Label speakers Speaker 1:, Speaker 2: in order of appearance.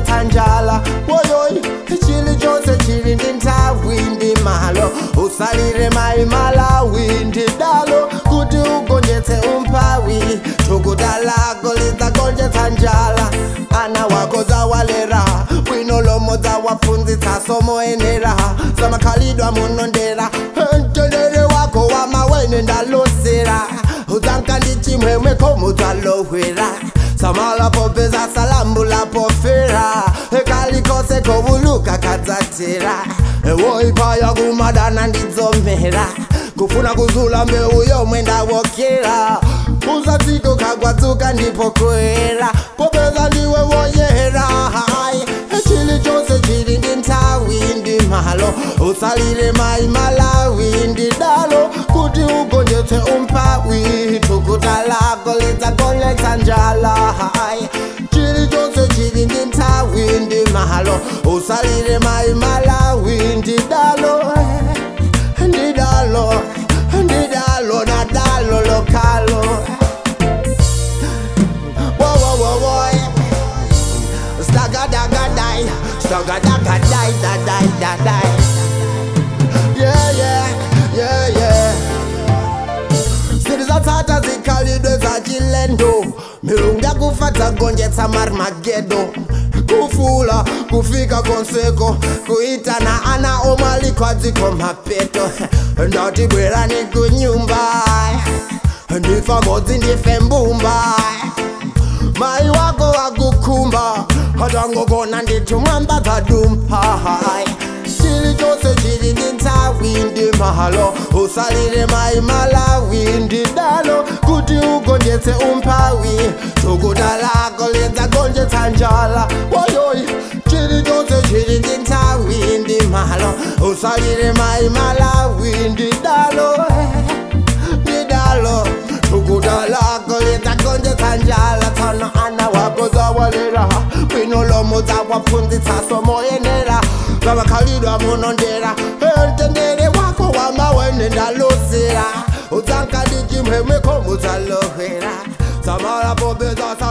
Speaker 1: gonjetsa njala woyoyi chili chonse chili ndi nthawi ndi malo usalire mayi malawi ndi dalo kuti ugonjetse umphawi thukuta lako lidzagonjetsa njala ana wako dzawalera bwino lomwe dzawaphunzitsa somoyenera zamakhalidwa munondera mtendere wako wamawene ndalosera udzanka ndi chimwemwe khomo dzalowera samalapo peza salambulapo fera kalikose kovuluka kadzatera woipaya kumadana ndidzomera kufuna kuzula mbeu yomwe ndawokera uzatsiko kagwadzuka ndipo kuera popeza ndiwe woyera hai chili chonse chili ndi nthawi ndi malo usalire mayi malawi ndi dalo kuti ugonjetse umphawi thukuta lako lidzagonjetsa njala hai chili chonse chili ndi nthawi ndi malo usalire mayi malawi ndi dalo ndi dalo ndi dalo na dalo lokalo Wo, wo, wo, wo. Stagadagadai, stagadagadai, da, da, da, da. Yeah, yeah, yeah, yeah. zilizotsata zikhalidwe za chilendo milungu yakufata gonjetsa marmagedo kufula kufika konseko kuitana ana omalikwa dziko mapeto ndati bwerani kunyumba ndifa modzi ndife mbumba mai wako wakukhumba hatangogona ndithu mwamba dzadumpa chili chonse chili ndi nthawi ndi malo usalire mayi malawi ndi dalo kuti ugonjetse umphawi thukuta lako lidzagonjetsa njala woyoyi chili chonse chili ndi nthawi ndi malo usalire mayi malawi ndi dalo ndi dalo thukuta lako lidzagonjetsa njala tsana ana wako dzawalera bwino lomo dzawaphunzitsa somoyenera vamakhalidwa munondera mtendere wako wamawene ndalosera udzanka ndi chimwemwe khomo dzalohera samala popeza